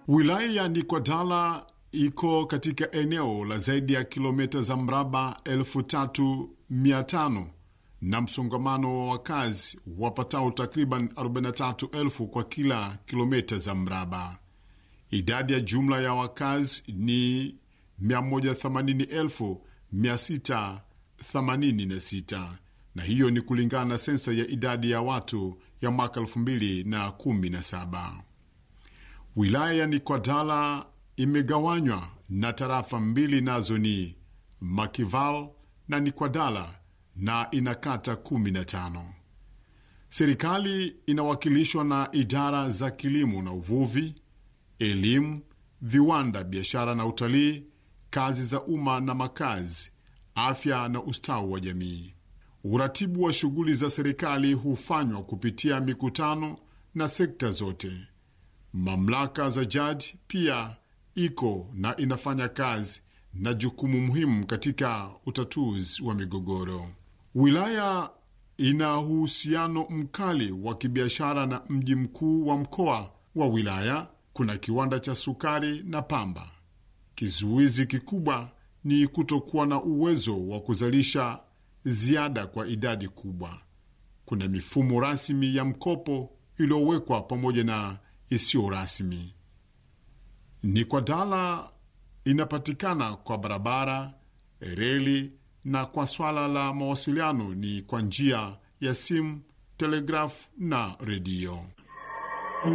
Wilaya ya Nikwadala iko katika eneo la zaidi ya kilomita za mraba elfu tatu mia tano na msongamano wa wakazi wapatao takriban 43,000 kwa kila kilomita za mraba. Idadi ya jumla ya wakazi ni 180,686 na hiyo ni kulingana na sensa ya idadi ya watu ya mwaka 2017. Wilaya ya Nikwadala imegawanywa na tarafa mbili, nazo ni Makival na Nikwadala na ina kata 15. Serikali inawakilishwa na idara za kilimo na uvuvi, elimu, viwanda, biashara na utalii, kazi za umma na makazi, afya na ustawi wa jamii. Uratibu wa shughuli za serikali hufanywa kupitia mikutano na sekta zote. Mamlaka za jaji pia iko na inafanya kazi na jukumu muhimu katika utatuzi wa migogoro. Wilaya ina uhusiano mkali wa kibiashara na mji mkuu wa mkoa wa wilaya. Kuna kiwanda cha sukari na pamba. Kizuizi kikubwa ni kutokuwa na uwezo wa kuzalisha ziada kwa idadi kubwa. Kuna mifumo rasmi ya mkopo iliyowekwa pamoja na isiyo rasmi. Nikwadala inapatikana kwa barabara, reli na kwa swala la mawasiliano ni kwa njia ya simu, telegrafu na redio.